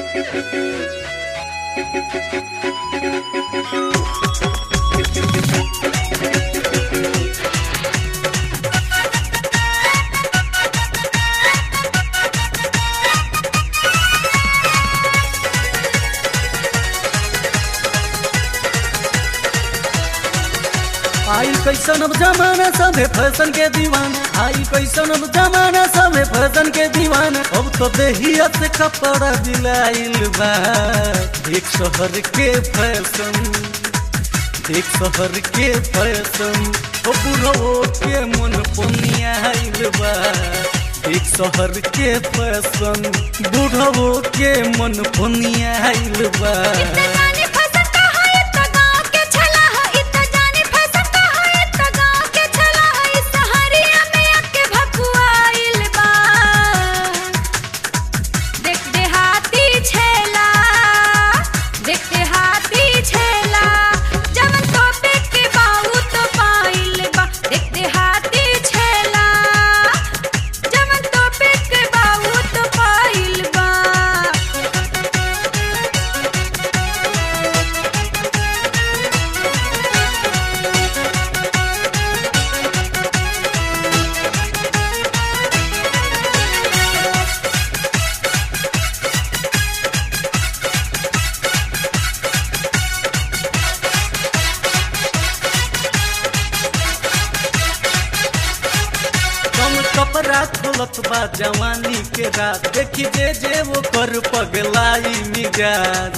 आई कैसन अब जमाना सभे फैशन के दीवान आई कैसन अब जमाना सभे फैशन के दीवान अब तो देहिया से कपड़ा दिलाइल बा एक शहर के फैशन एक शहर के फैशन ओ बुढ़ो के मन पुनियाइल बा एक शहर के फैशन बुढ़ो के मन पुनियाइल बा जानी फैशन का है इतना गाँव के छला है इतना जानी फैशन का है इतना गाँव के छला है इस सहरिया में आके भकुआइल बा देख देहाती छेला देख देहाती छेला जवन तो के बाऊ तो पाइल बा देख देहाती छेला जवन तो के बाऊ तो पाइल बा कम कपड़ा खोलत बा जवानी के रात देखी जे जे वो कर पगलाई मिजाज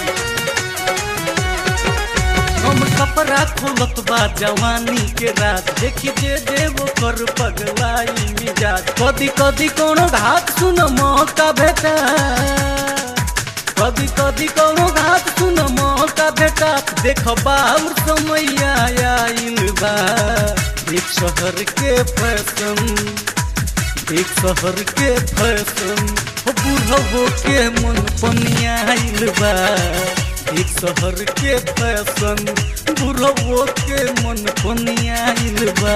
कम कपड़ा खोलत बा जवानी के रात देखी जे जे वो कर पगलाई मिजाज कदी कदी कोनो घात सुन मौका भेटा कदी कदी कोनो घात सुन मौका भेटा देख बाउर समय आइल बा एक शहर के फैशन एक शहर के फैशन हो बुढ़बो के मन पनियाइल बा एक शहर के फैशन बुढ़बो के मन पनियाइल बा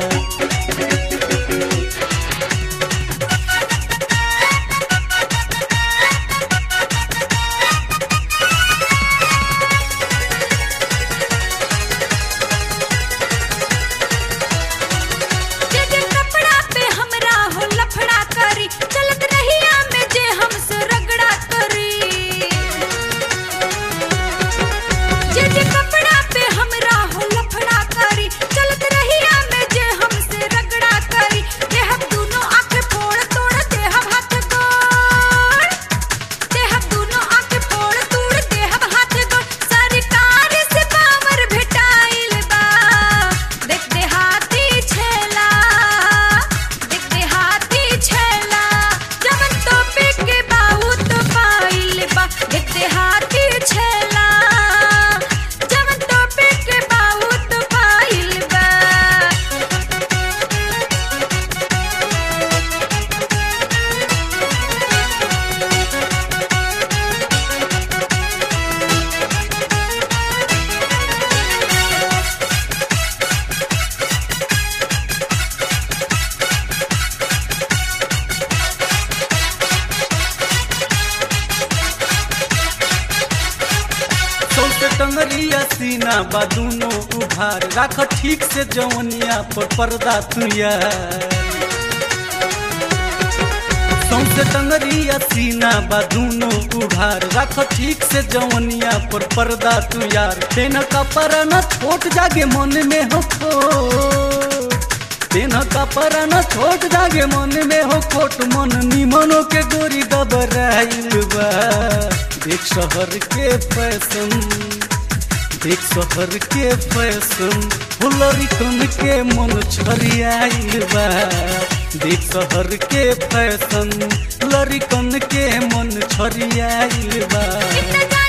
जे जे कपड़ा पे हमरा हो लफड़ा करी चलत रहिया में जे हमसे रगड़ा करी जे जे कपड़ा पे हमरा हो लफड़ा करी चलत रहिया में जे हमसे रगड़ा करी देह दूनो आंख फोड़ तोड़ देह हाथ गोड़ देह दूनो आंख फोड़ तोड़ देह हाथ गोड़ सरकार से पावर भेटाइल बा देख देहाती छेला देख देहाती छेला जवन तो पे के बाऊ तो पाइल बा देख देहाती छेला जवन तो पे के बाऊ तो पाइल बा सौसे टंगरिया सीना बा दूनो उभार राख ठीक से जवनिया पर पर्दा तुया सौसे टंगरिया सीना बा दूनो उघार राख ठीक से जवनिया पर पर्दा तू यार तेन कपड़ा न छोट जागे मन में हो खोट तेन कपड़ा न छोट जागे मन में हो खोट मन निमनो के गोरी दबराइल बा देख शहर के फैशन देख शहर के फैशन फुलरी कन के मन छरियाइल बा देख शहर के फैशन लरिकन के मन छरियाइल बा इतना